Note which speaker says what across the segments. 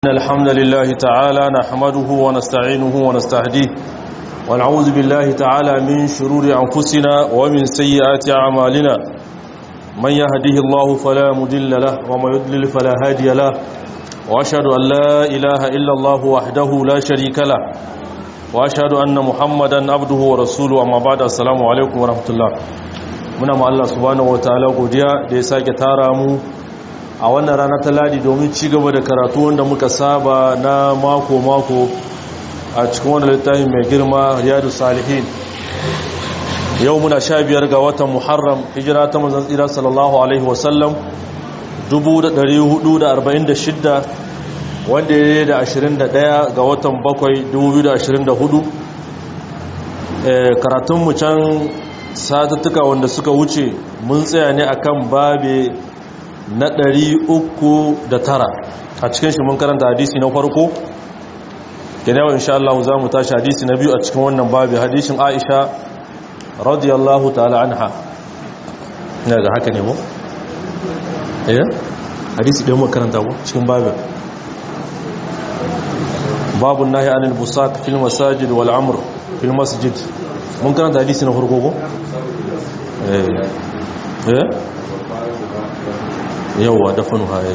Speaker 1: إن الحمد لله تعالى نحمده ونستعينه ونستهديه ونعوذ بالله تعالى من شرور أنفسنا ومن سيئات أعمالنا من يهده الله فلا مدل له وما يدلل فلا هادي له وأشهد أن لا إله إلا الله وحده لا شريك له وأشهد أن محمدا عبده ورسوله أما بعد السلام عليكم ورحمة الله muna ma Allah subhanahu wataala godiya da ya sake tara mu a wannan rana ta ladi domin ci gaba da karatu wanda muka saba na mako-mako a cikin wani littafin mai girma riyadu salihin yau muna sha biyar ga watan muharram hijira ta manzan tsira sallallahu alaihi wasallam 1446 wanda ya yi da 21 ga watan bakwai 2024 karatunmu can satattuka wanda suka wuce mun tsaya ne akan babe na ɗari uku da tara a cikin shi mun karanta hadisi na farko ke yawan insha Allah za mu tashi hadisi na biyu a cikin wannan babi hadisin Aisha radiyallahu ta'ala anha ina ga haka ne mu eh hadisi da mu karanta mu cikin babin babu nahi anil busaq fil masajid wal amr fil masjid mun karanta hadisi na farko ko eh eh yauwa dafanu haye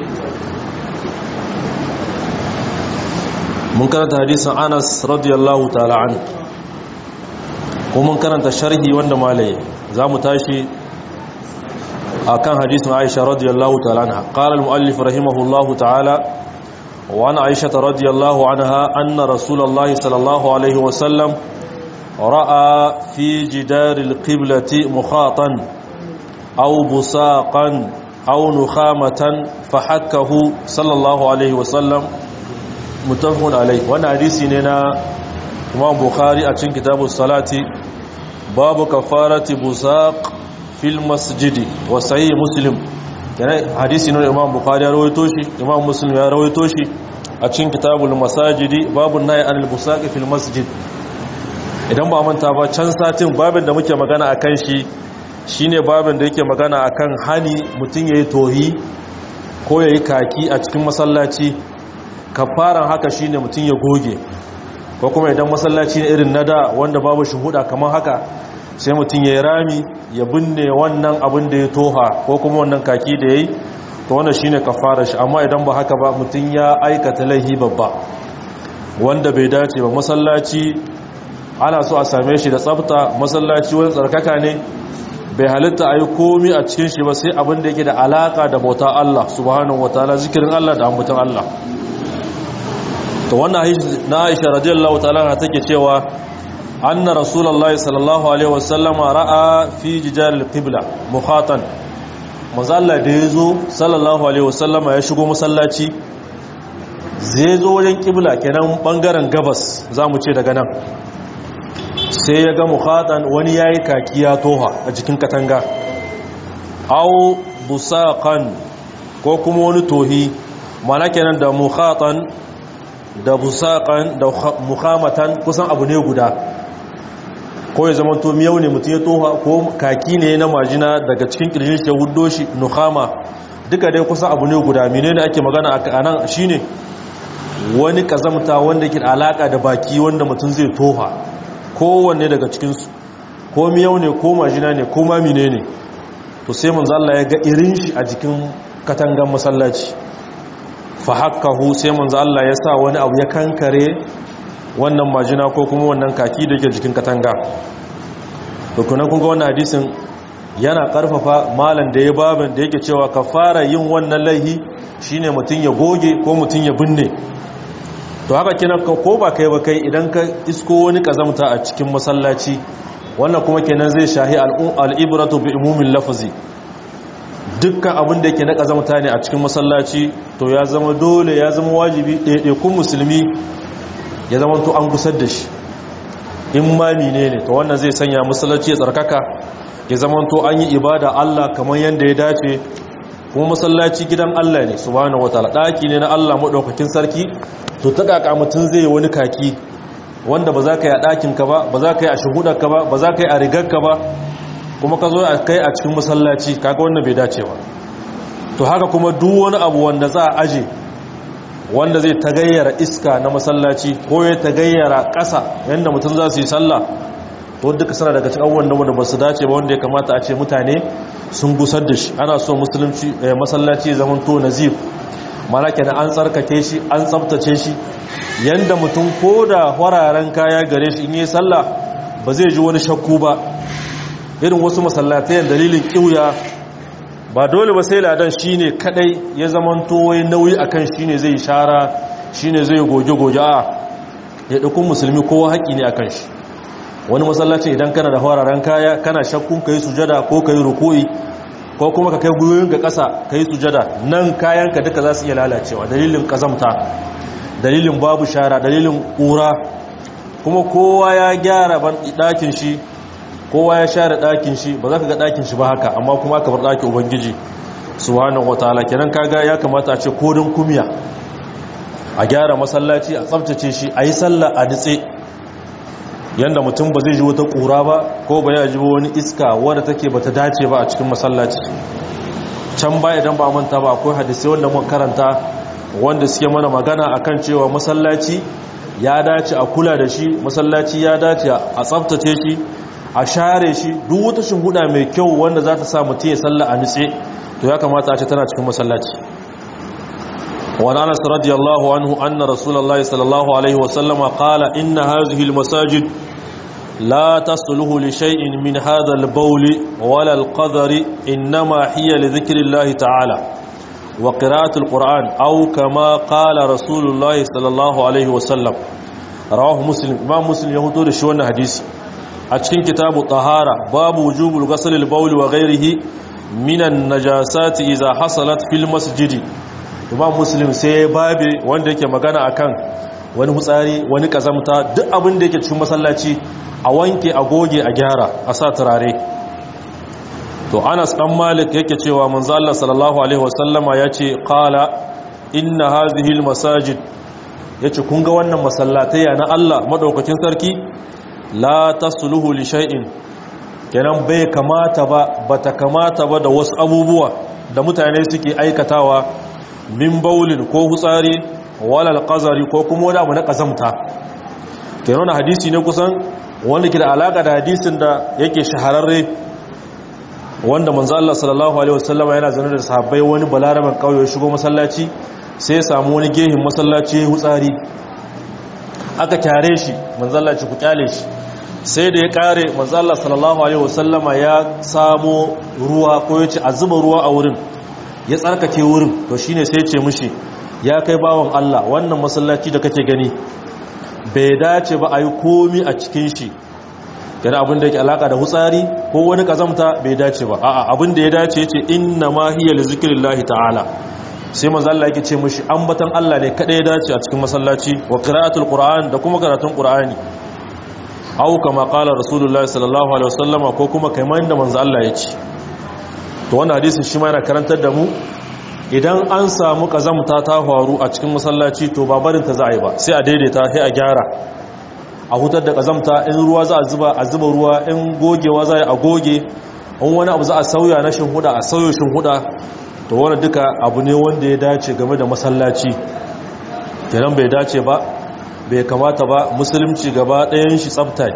Speaker 1: mun karanta hadisin anas radiyallahu ta'ala an ko mun karanta sharhi wanda malaye za mu tashi a kan hadisin aisha radiyallahu ta'ala anha qala al-muallif rahimahullahu ta'ala wa an aisha radiyallahu anha anna rasulullahi sallallahu alaihi wa sallam ra'a fi jidar al-qiblati mukhatan aw busaqan أو نخامة فحكه صلى الله عليه وسلم متفق عليه وانا حديثي نينا امام بخاري اتشن كتاب الصلاة باب كفارة بساق في المسجد وصحيح مسلم يعني حديثي نينا امام بخاري رويتوشي امام مسلم يا رويتوشي اتشن كتاب المساجد باب النهي عن البساق في المسجد idan ba manta ba can satin babin da muke magana akan shi shine babin da yake magana akan hani mutum yayi tohi ko yayi kaki a cikin masallaci kafaran haka shine mutum ya goge ko kuma idan masallaci ne irin nada wanda babu shuhuda kamar haka sai mutum yayi rami ya binne wannan abin da ya toha ko kuma wannan kaki da yayi to wannan shine kafarar shi amma idan ba haka ba mutum ya aikata laihi babba wanda bai dace ba masallaci ana so a same shi da tsafta masallaci wani tsarkaka ne bai halitta a yi komi a cikin shi ba sai abin da yake da alaka da bauta Allah subhanahu wa ta'ala zikirin Allah da ambaton Allah to wannan na Aisha radiyallahu ta'ala take cewa anna rasulullahi sallallahu alaihi wasallama ra'a fi jijal qibla mukhatan mazalla da yazo sallallahu alaihi wasallama ya shigo masallaci zai zo wajen qibla kenan bangaren gabas zamu ce daga nan sai ya ga mukhatan wani ya yi kaki ya toha a jikin katanga au busaqan ko kuma wani tohi mana kenan da mukhatan da busaqan da mukhamatan kusan abu ne guda ko ya zama to miyau ne mutum ya toha ko kaki ne na majina daga cikin kirjin shi ya huddo shi nukhama duka dai kusan abu ne guda menene ake magana a nan shine wani kazamta wanda ke alaka da baki wanda mutum zai toha kowanne daga cikinsu ko miyau ne ko majina ne ko mamine ne to sai manzo Allah ya ga irin shi a jikin katangan masallaci fa hakkahu sai manzo Allah ya sa wani abu ya kankare wannan majina ko kuma wannan kaki da yake jikin katanga to kuma kun ga wannan hadisin yana karfafa malan da ya baban da yake cewa kafara yin wannan laihi shine mutun ya goge ko mutun ya binne to haka kenan ko ba kai ba kai idan ka isko wani kazamta a cikin masallaci wannan kuma kenan zai shahi al'ibratu bi umumin lafazi dukkan abin da yake na kazamta ne a cikin masallaci to ya zama dole ya zama wajibi ɗaiɗaikun musulmi ya zama to an gusar da shi in ma ne ne to wannan zai sanya masallaci ya tsarkaka ya zama to an yi ibada Allah kamar yadda ya dace kuma masallaci gidan Allah ne subhanahu wataala daki ne na Allah madaukakin sarki to ta kaka mutun zai yi wani kaki wanda ba za ka yi a ɗakin ka ba ba za ka yi a shuhudar ka ba ba za ka yi a rigar ka ba kuma ka zo a kai a cikin masallaci kaga wannan bai dace ba to haka kuma duk wani abu wanda za a aje wanda zai tagayyara iska na masallaci ko ya tagayyara ƙasa yadda mutum za su yi sallah to duka suna daga cikin abubuwan da ba su dace ba wanda ya kamata a ce mutane sun gusar da shi ana so musulunci masallaci zaman to nazif mana kenan an tsarkake shi an tsabtace shi yanda mutum ko da wararen kaya gare shi in yi sallah ba zai ji wani shakku ba irin wasu masallatai dalilin kiuya ba dole ba sai ladan shine kadai ya zaman to wai nauyi akan shine zai shara shine zai goge goge a ya dukun musulmi kowa haƙi ne akan shi wani masallacin idan kana da fararen kaya kana shakkun ka yi sujada ko ka yi ruku'i ko kuma ka kai gwiwoyin ga ƙasa ka yi sujada nan kayanka duka za su iya lalacewa dalilin ƙazamta dalilin babu shara dalilin ƙura kuma kowa ya gyara ɗakin shi kowa ya share ɗakin shi ba za ka ga ɗakin shi ba haka amma kuma aka bar ɗakin ubangiji subhanahu wataala kenan kaga ya kamata a ce kodin kumiya a gyara masallaci a tsaftace shi a yi sallah a nitse yanda mutum ba zai ji wata ƙura ba ko ba ya ji wani iska wadda take ba ta dace ba a cikin masallaci can ba idan ba manta ba akwai hadisai wanda mun karanta wanda suke mana magana akan cewa masallaci ya dace a kula da shi masallaci ya dace a tsaftace shi a share shi duk wata shinguda mai kyau wanda za ta sa mutum ya salla a nitse to ya kamata a ce tana cikin masallaci وعن انس رضي الله عنه ان رسول الله صلى الله عليه وسلم قال ان هذه المساجد لا تصلح لشيء من هذا البول ولا القذر انما هي لذكر الله تعالى وقراءة القرآن أو كما قال رسول الله صلى الله عليه وسلم رواه مسلم إمام مسلم يهدو لشوانا حديث أتكين كتاب الطهارة باب وجوب الغسل البول وغيره من النجاسات إذا حصلت في المسجد imam muslim sai babe wanda yake magana akan wani hutsari wani kazamta duk abin da yake cikin masallaci a wanke a goge a gyara a sa turare to anas dan malik yake cewa manzo Allah sallallahu alaihi wasallama yace qala inna hadhihi almasajid yace kun ga wannan masallatai na Allah madaukakin sarki la tasluhu li shay'in kenan bai kamata ba bata kamata ba da wasu abubuwa da mutane suke aikatawa min baulin ko hutsari walal qazari ko kuma wani abu na kazamta kenan hadisi ne kusan wanda ke da alaka da hadisin da yake shahararre wanda manzo Allah sallallahu alaihi wasallama yana zaune da sahabbai wani balaraman kauye ya shigo masallaci sai ya samu wani gehin masallaci ya hutsari aka kyare shi manzo Allah ci ku kyale shi sai da ya kare manzo Allah sallallahu alaihi wasallama ya samo ruwa ko ya ce a zuba ruwa a wurin ya tsarkake wurin to shine sai ce mushi ya kai bawan Allah wannan masallaci da kake gani bai dace ba a yi komi a cikin shi yana abin da yake alaka da hutsari ko wani kazamta bai dace ba a'a abin da ya dace yace inna ma hiya li zikrillahi ta'ala sai manzo Allah yake ce mushi ambatan Allah ne kada ya dace a cikin masallaci wa qira'atul qur'an da kuma karatun qur'ani aw kama qala rasulullahi sallallahu alaihi wasallama ko kuma kaiman da manzo Allah ya ce to wannan hadisin shi ma yana karantar da mu idan an samu kazamta ta faru a cikin masallaci to ba barin ta za a yi ba sai a daidaita sai a gyara a hutar da kazamta in ruwa za a zuba a zuba ruwa in gogewa za a goge in wani abu za a sauya na shinhuda a sauyo shinhuda to wani duka abu ne wanda ya dace game da masallaci kenan bai dace ba bai kamata ba musulunci gaba ɗayan shi tsafta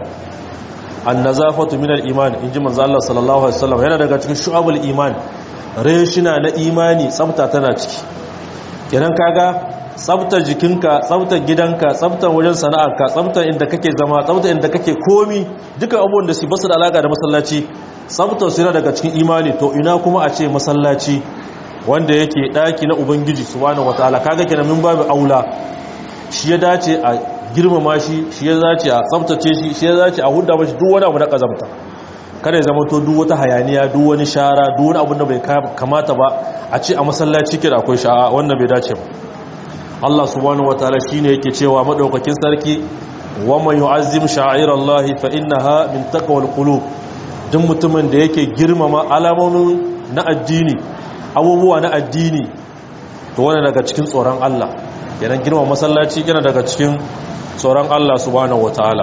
Speaker 1: annazafatu min al-iman inji manzo Allah sallallahu alaihi wasallam yana daga cikin shu'abul iman reshina na imani tsafta tana ciki kenan kaga tsaftar jikinka tsaftar gidanka tsaftar wajen sana'arka tsaftar inda kake zama tsaftar inda kake komi duka abubuwan da su basu da alaka da masallaci tsaftar su yana daga cikin imani to ina kuma a ce masallaci wanda yake daki na ubangiji subhanahu wataala kaga kenan min babu aula shi ya dace a girmama shi shi ya dace a tsaftace shi shi ya dace a hudda mashi duk wani abu na kazamta kada ya zama to duk wata hayaniya duk wani shara duk wani abu da bai kamata ba a ce a masallaci kira akwai sha'a wannan bai dace ba Allah subhanahu wataala shine yake cewa madaukakin sarki wa man yu'azzim sha'airallahi fa innaha min taqwal qulub duk mutumin da yake girmama alamomin na addini abubuwa na addini to wannan daga cikin tsoron Allah yana girma masallaci yana daga cikin tsoron Allah subhanahu wataala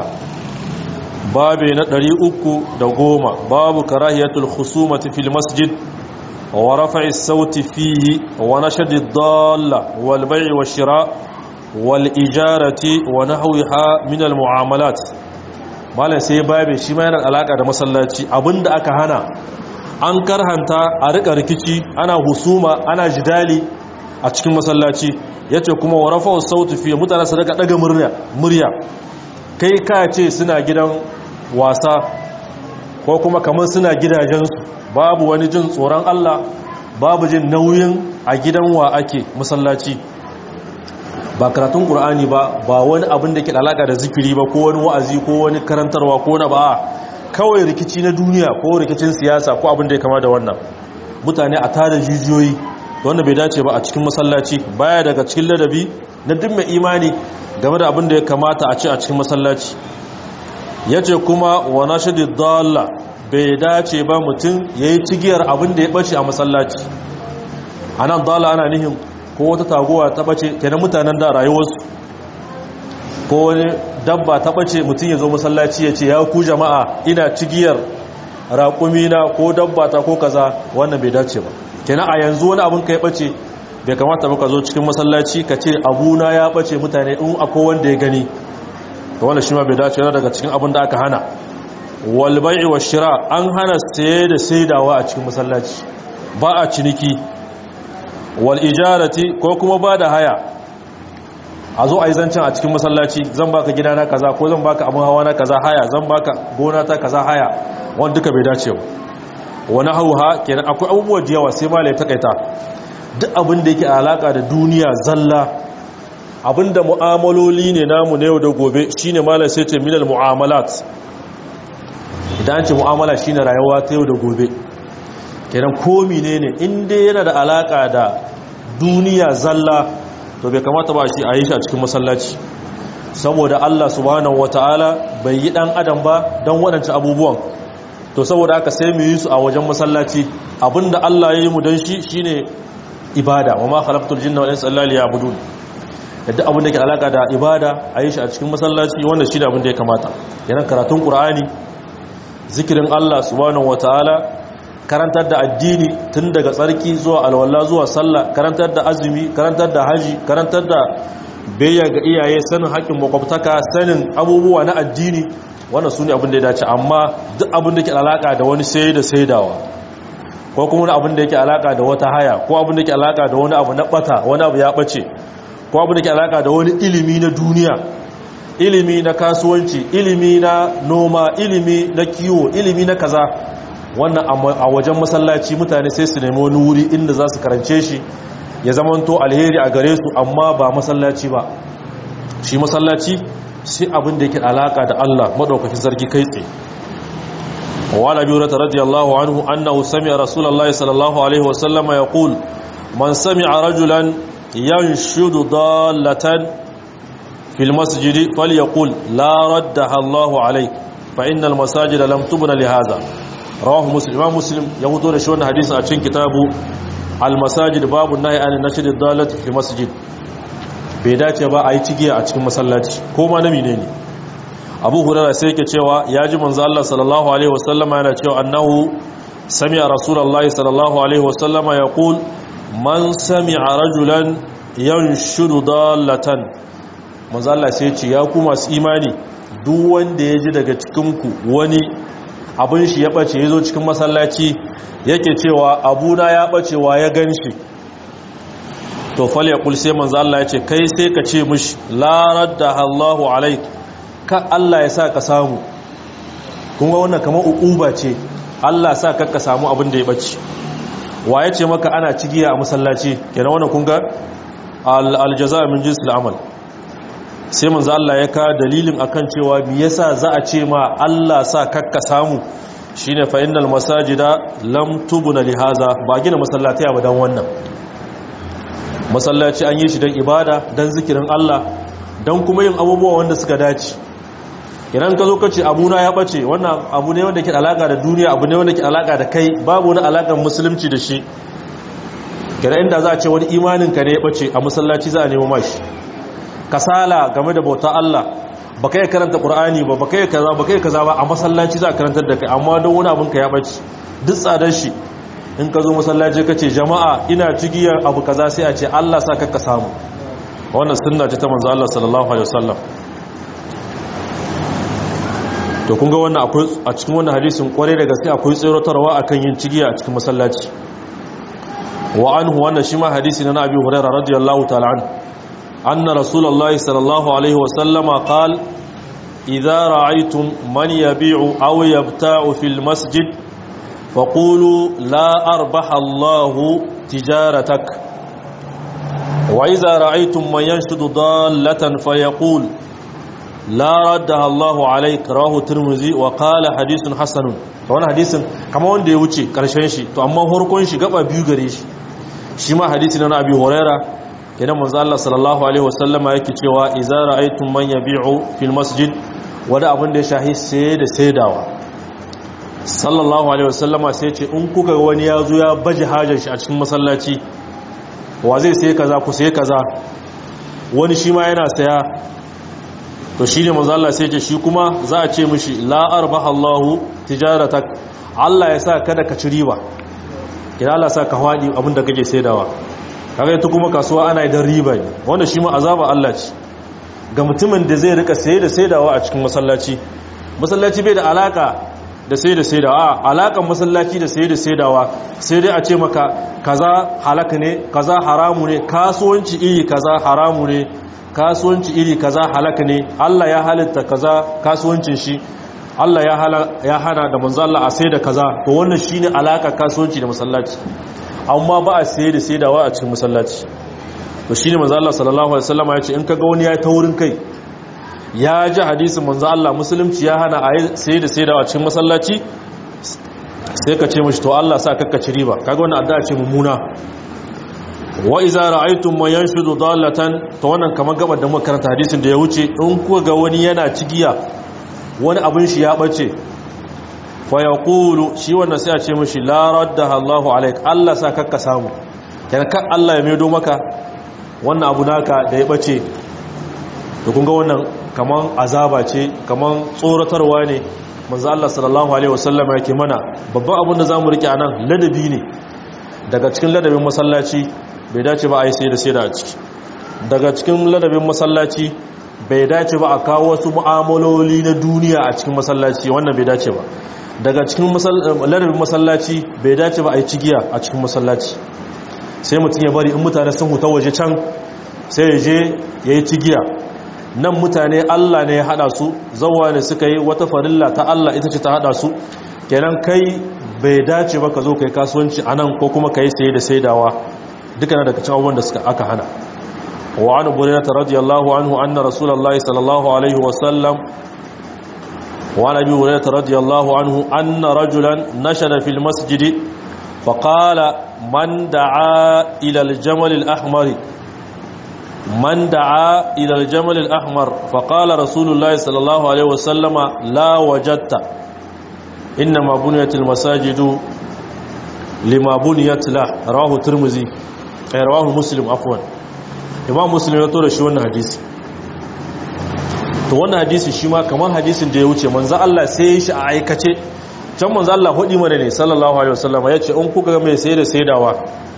Speaker 1: babe na 310 babu karahiyatul khusumati fil masjid wa rafa'i sauti fihi wa nashadi dalla wal bai'i wa shira wal ijarati wa nahwiha min al mu'amalat malam sai babe shi ma yana alaka da masallaci abinda aka hana an karhanta a rika rikici ana husuma ana jidali a cikin masallaci yace kuma wa rafa'u sauti fihi mutane su rika daga murya murya kai ka ce suna gidan wasa ko kuma kamar suna gidajensu babu wani jin tsoron Allah babu jin nauyin a gidan wa ake masallaci ba karatun ƙur'ani ba ba wani abin da ke alaƙa da zikiri ba ko wani wa'azi ko wani karantarwa ko na ba kawai rikici na duniya ko rikicin siyasa ko abin da ya kama da wannan mutane a tada jijiyoyi wanda bai dace ba a cikin masallaci baya daga cikin ladabi na duk mai imani game da abin da ya kamata a ce a cikin masallaci ya ce kuma wa nashidi dalla bai dace ba mutum ya yi cigiyar abin da ya ɓace a masallaci a nan dalla ana nihin ko wata taguwa ta ɓace kenan mutanen da rayuwarsu ko wani dabba ta ɓace mutum ya zo masallaci ya ce ya ku jama'a ina cigiyar raƙumina ko dabba ta ko kaza wannan bai dace ba kenan a yanzu wani abin ka ya ɓace bai kamata ba ka zo cikin masallaci ka ce abuna ya ɓace mutane in akwai wanda ya gani da wanda shi ma bai dace yana daga cikin abin da aka hana walbai'i wa shira an hana saye da saidawa a cikin masallaci ba a ciniki wal ijarati ko kuma ba da haya a zo a yi zancen a cikin masallaci zan baka gida na kaza ko zan baka abin hawa na kaza haya zan baka gona ta kaza haya wanda duka bai dace ba wani hauha kenan akwai abubuwa da yawa sai malai takaita duk abin da yake alaka da duniya zalla abinda mu'amaloli ne namu na yau da gobe shine malam sai ce minal mu'amalat idan ce mu'amala shine rayuwa ta yau da gobe kenan komi ne ne inda yana da alaka da duniya zalla to bai kamata ba shi a yi shi a cikin masallaci saboda Allah subhanahu wataala bai yi dan adam ba don waɗancan abubuwan to saboda haka sai mu yi su a wajen masallaci abinda Allah ya yi mu don shi shine ibada wa ma khalaqtul jinna wal insa illa liya'budun yadda abin da ke alaka da ibada a yi shi a cikin masallaci wanda shi da abin da ya kamata yanar karatun ƙura'ani zikirin Allah subhanahu wataala karantar da addini tun daga tsarki zuwa alwala zuwa sallah karantar da azumi karantar da haji karantar da bayya ga iyaye sanin haƙƙin makwabtaka sanin abubuwa na addini wannan su ne abin da ya dace amma duk abin da ke alaka da wani sai da saidawa ko kuma abin da yake alaka da wata haya ko abin da ke alaka da wani abu na bata wani abu ya bace ko abu da ke alaka da wani ilimi na duniya ilimi na kasuwanci ilimi na noma ilimi na kiwo ilimi na kaza wannan a wajen masallaci mutane sai su nemi wani wuri inda za su karance shi ya zamanto alheri a gare su amma ba masallaci ba shi masallaci shi abin da yake alaka da Allah madaukakin sarki kai tsaye وعن ابي هريره رضي الله عنه انه سمع رسول الله صلى الله عليه وسلم يقول من سمع رجلا ينشد ضالة في المسجد فليقول لا ردها الله عليك فإن المساجد لم تبن لهذا رواه مسلم امام مسلم يقول شون حديث a cikin kitabu المساجد باب النهي عن نشد الضالة في المسجد bai dace ba a yi cigiya a cikin masallaci ko ma na menene Abu Hurairah sai yake cewa ya ji manzo Allah sallallahu alaihi wasallama yana cewa annahu sami'a rasulullahi sallallahu alaihi wasallama yaqul man sami'a rajulan yanshudu dallatan manzo Allah sai ce ya ku masu imani duk wanda ya ji daga cikin ku wani abin shi ya bace yazo cikin masallaci yake cewa abuna ya bace wa ya ganshi to fal yaqul sai manzo Allah ya ce kai sai ka ce mishi la radda Allahu alaik ka Allah ya sa ka samu kun ga wannan kamar uquba ce Allah sa ka ka samu abin da ya bace wa ya ce maka ana cigiya a masallaci kenan wannan kun ga aljaza min jinsil amal sai manzo Allah ya ka dalilin akan cewa me yasa za a ce ma Allah sa kakka samu shine fa innal masajida lam tubna lihaza ba gina masallaci ba dan wannan masallaci an yi shi dan ibada dan zikirin Allah dan kuma yin abubuwa wanda suka dace idan ka zo ka ce abuna ya bace wannan abu ne wanda ke alaka da duniya abu ne wanda ke alaka da kai babu wani alakan musulunci da shi kira inda za a ce wani imanin ka ne ya bace a masallaci za a nemo mashi kasala game da bauta Allah ba kai karanta qur'ani ba ba kai kaza ba kai kaza ba a masallaci za a karantar da kai amma don wani abin ka ya bace duk tsadar shi in ka zo masallaci ka ce jama'a ina cigiyar abu kaza sai a ce Allah sa ka samu wannan sunna ce ta manzo Allah sallallahu alaihi wasallam to kun ga wannan akwai a cikin wannan hadisin kware da gaske akwai tsirotarwa akan yin cigiya a cikin masallaci wa anhu wannan shi ma hadisi na Abi Hurairah radiyallahu ta'ala an anna rasulullahi sallallahu alaihi wasallama qala idza ra'aytum man yabi'u aw yabta'u fil masjid faqulu la arbaha Allahu tijaratak وإذا رأيتم من ينشد ضالة فيقول لا ردها الله عليك رواه الترمذي وقال حديث حسن wannan hadisin kamar wanda ya wuce karshen shi to amma horkon shi gaba biyu gare shi shi ma hadisi na Abi Huraira kenan manzo Allah sallallahu alaihi wasallama yake cewa idza ra'aytum man yabi'u fil masjid wanda abin da ya shahi sai da saidawa sallallahu alaihi wasallama sai ce in kuka wani ya zo ya baje hajar shi a cikin masallaci wa zai sai kaza ku sai kaza wani shi ma yana saya to shi ne manzo Allah sai ce shi kuma za a ce mishi la arbaha Allahu tijaratak Allah ya sa kada ka ci riba idan Allah sa ka hwadi abinda kake saidawa kaga ita kuma kasuwa ana idan riba ne wanda shi ma azaba Allah ce ga mutumin da zai rika saye da saidawa a cikin masallaci masallaci bai da alaka da sai da sai da a alakan masallaci da sai da saidawa sai dai a ce maka kaza halaka ne kaza haramu ne kasuwanci iri kaza haramu ne kasuwanci iri kaza halaka ne Allah ya halitta kaza kasuwancin shi Allah ya hala ya hana da manzo Allah a sai da kaza to wannan shine alaka kasuwanci da masallaci amma ba a sai da saidawa a cikin masallaci to shine manzo Allah sallallahu alaihi wasallam ya ce in kaga wani ya ta wurin kai ya ji hadisin manzo Allah musulunci ya hana a sai da saidawa cikin masallaci sai ka ce mashi to Allah sa kakka ci riba kaga wannan addu'a ce mummuna wa iza ra'aytum man yanshudu dallatan to wannan kamar gabar da muka karanta hadisin da ya wuce in kuka ga wani yana cigiya wani abin shi ya bace fa yaqulu shi wannan sai a ce mashi la raddaha Allahu alaik Allah sa kakka samu kenan kan Allah ya maido maka wannan abu naka da ya bace to kun ga wannan kaman azaba ce kaman tsoratarwa ne manzo Allah sallallahu alaihi wasallam yake mana babban abin da zamu rike anan ladabi ne daga cikin ladabin masallaci bai dace ba a yi sai da sai da a ciki daga cikin ladabin masallaci bai dace ba a kawo wasu mu'amaloli na duniya a cikin masallaci wannan bai dace ba daga cikin ladabin masallaci bai dace ba a yi cigiya a cikin masallaci sai mutum ya bari in mutane sun huta waje can sai ya je ya yi cigiya nan mutane Allah ne ya hada su zawa ne suka yi wata farilla ta Allah ita ce ta hada su kenan kai bai dace ba ka zo kai kasuwanci a nan ko kuma ka yi saye da saidawa duka na daga cikin da suka aka hana wa an burairata radiyallahu anhu anna rasulullahi sallallahu alaihi wasallam wa an abi burairata radiyallahu anhu anna rajulan nashara fil masjid fa qala man da'a ila al-jamal al-ahmar من دعا إلى الجمل الأحمر فقال رسول الله صلى الله عليه وسلم لا وجدت إنما بنيت المساجد لما بنيت له رواه الترمذي رواه مسلم عفوا imam muslim ya tura shi wannan hadisi to wannan hadisi shi ma kamar hadisin da ya wuce manzo Allah sai ya shi a aikace can manzo Allah hudi mana ne sallallahu alaihi wasallam ya ce in kuka ga mai sai da saidawa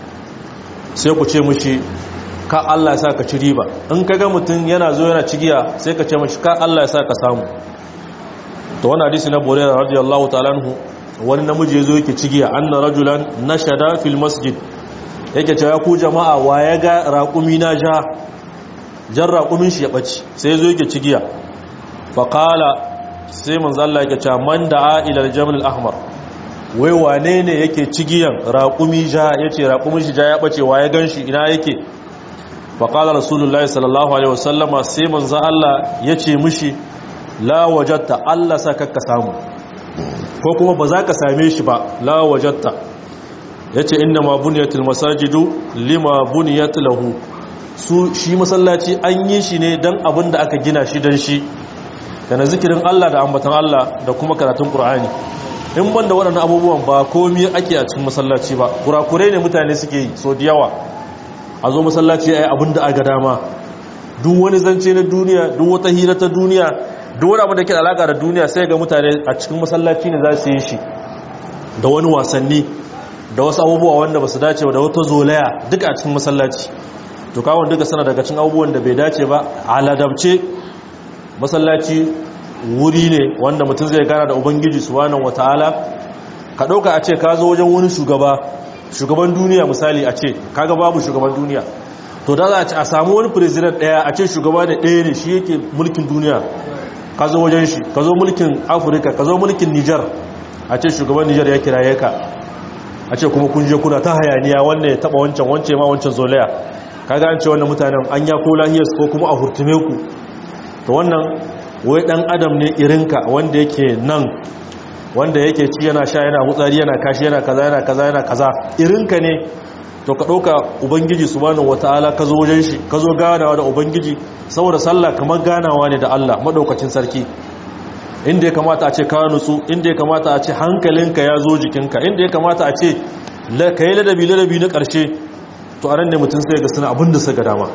Speaker 1: sai ku ce mushi ka Allah ya sa ka ci riba in ka ga mutum yana zo yana cigiya sai ka ce mushi ka Allah ya sa ka samu to wannan hadisi na Burairah radiyallahu ta'ala anhu wani namiji ya zo yake cigiya anna rajulan nashada fil masjid yake cewa ku jama'a wa ya ga raƙumi na ja jan raƙumin shi ya ɓaci sai zo yake cigiya faƙala sai manzo Allah yake cewa man da'a ila al-jamal al-ahmar wai wane ne yake cigiyan raƙumi ja yace raƙumin shi ja ya ɓace wa ya ganshi ina yake faƙala rasulullahi sallallahu alaihi wasallama sai manzo Allah yace mishi la wajatta Allah sa kakka samu ko kuma ba za ka same shi ba la wajatta ya ce inda ma buniyatul masajidu lima buniyat lahu su shi masallaci an yi shi ne don abin da aka gina shi don shi yana zikirin Allah da ambatan Allah da kuma karatun Kur'ani. in ban da waɗannan abubuwan ba komi ake a cikin masallaci ba kurakurai ne mutane suke yi so da yawa a zo masallaci ya yi abin da aga dama duk wani zance na duniya duk wata hira ta duniya duk wani abin da ke da alaƙa da duniya sai ga mutane a cikin masallaci ne za su yi shi da wani wasanni da wasu abubuwa wanda ba su dace ba da wata zolaya duka a cikin masallaci to kawon duka sana daga cikin abubuwan da bai dace ba a ladabce masallaci wuri ne wanda mutum zai gana da ubangiji subhanahu wataala ka dauka a ce ka zo wajen wani shugaba shugaban duniya misali a ce kaga babu shugaban duniya to da za a ce a samu wani president daya a ce shugaba da daya ne shi yake mulkin duniya ka zo wajen shi ka zo mulkin afirka ka zo mulkin nijar a ce shugaban nijar ya kiraye ka a ce kuma kun je kuna ta hayaniya wannan ya taba wancan wance ma wancan zolaya kaga an ce wannan mutanen an ya ko lahiyarsu ko kuma a hurtume ku to wannan wai dan adam ne irinka wanda yake nan wanda yake ci yana sha yana hutsari yana kashi yana kaza yana kaza yana kaza irinka ne to ka ɗauka ubangiji subhanahu wataala ka zo wajen shi ka zo ganawa da ubangiji saboda sallah kamar ganawa ne da Allah madaukakin sarki inda ya kamata a ce ka nutsu inda ya kamata a ce hankalinka ya zo jikinka inda ya kamata a ce ka yi ladabi ladabi na ƙarshe to a ran ne mutum sai ga suna abin da suka dama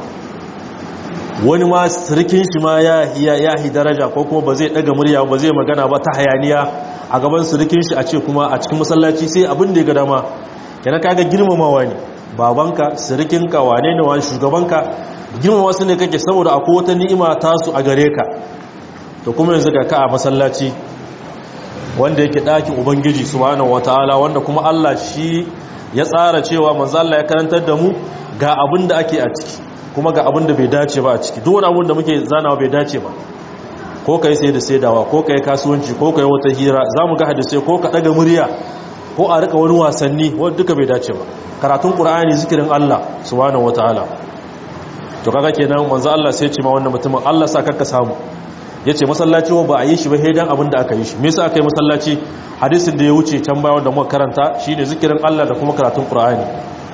Speaker 1: wani ma sirkin shi ma ya yi daraja ko kuma ba zai daga murya ba zai magana ba ta hayaniya a gaban sirkin shi a ce kuma a cikin masallaci sai abin da ya ga dama yana kaga girmamawa ne babanka sirikinka wane ne wani shugabanka girmama su ne kake saboda akwai wata ni'ima tasu a gare ka to kuma yanzu ga ka a masallaci wanda yake ɗakin ubangiji subhanahu wataala wanda kuma Allah shi ya tsara cewa manzo Allah ya karantar da mu ga abin da ake a ciki kuma ga abin da bai dace ba a ciki duk wani abin da muke zanawa bai dace ba ko kai sai da saidawa ko kai kasuwanci ko kai wata hira zamu ga hadisi ko ka daga murya ko a rika wani wasanni wanda duka bai dace ba karatun qur'ani zikirin Allah subhanahu wataala to kaga kenan manzo Allah sai ya ce ma wannan mutumin Allah sa karka samu yace masallaci wa ba a yi shi ba hedan abin da aka yi shi me yasa aka yi masallaci hadisin da ya wuce can bayan da muka karanta shine zikirin Allah da kuma karatun qur'ani